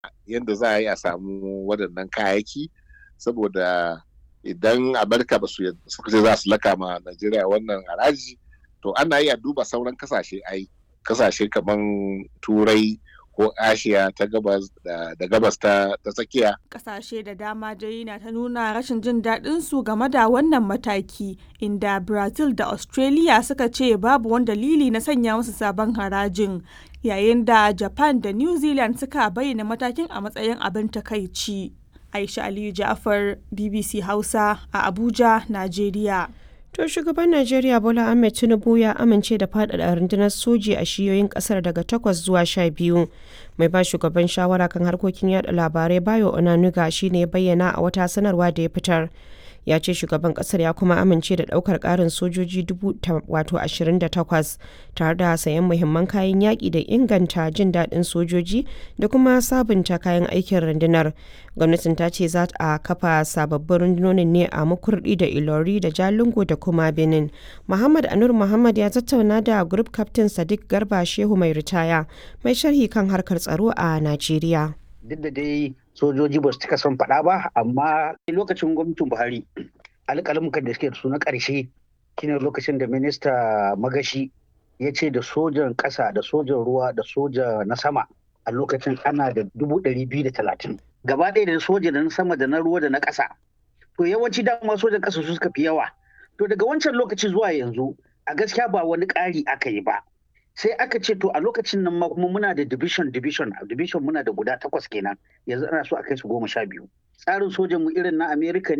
yadda za a yi a samu waɗannan kayayyaki saboda idan amurka ba su suka ce za su laka ma najeriya wannan haraji to ana iya duba sauran kasashe ai kasashe kamar turai ko ashiya ta gabas da gabas ta tsakiya kasashe da dama dai na ta nuna rashin jin daɗin su game da wannan mataki inda brazil da australia suka ce babu wani dalili na sanya musu sabon harajin yayin da japan da new zealand suka bayyana matakin a matsayin abin takaici aisha aliyu ja'far bbc hausa a abuja najeriya To shugaban Najeriya Bola Ahmed Tinubu ya amince da faɗaɗa rundunar soji a shiyoyin ƙasar daga takwas zuwa sha biyu. Mai ba shugaban shawara kan harkokin yada labarai Bayo Onanuga shi ne bayyana a wata sanarwa da ya fitar. ya ce shugaban kasar ya kuma amince da daukar karin sojoji wato 28 tare da sayan muhimman kayan yaƙi da inganta jin daɗin sojoji da kuma sabunta kayan aikin rundunar gwamnatin ta ce za a kafa sababbin rundunonin ne a makurdi da ilori da jalingo da kuma benin muhammad anur muhammad ya tattauna da group captain sadiq garba shehu mai ritaya mai sharhi kan harkar tsaro a najeriya duk da dai sojoji ba su cika son faɗa ba amma lokacin gwamnatin buhari alƙalmukan da suke da su na ƙarshe shine lokacin da minista magashi ya ce da sojan ƙasa da sojan ruwa da soja na sama a lokacin ana da dubu ɗari biyu da talatin gaba ɗaya da soja da na sama da na ruwa da na ƙasa to yawanci dama sojan ƙasa su suka fi yawa to daga wancan lokaci zuwa yanzu a gaskiya ba wani ƙari aka yi ba sai aka ce to a lokacin nan ma kuma muna da division division division muna da guda takwas kenan yanzu ana so a kai su goma sha biyu tsarin sojan mu irin na america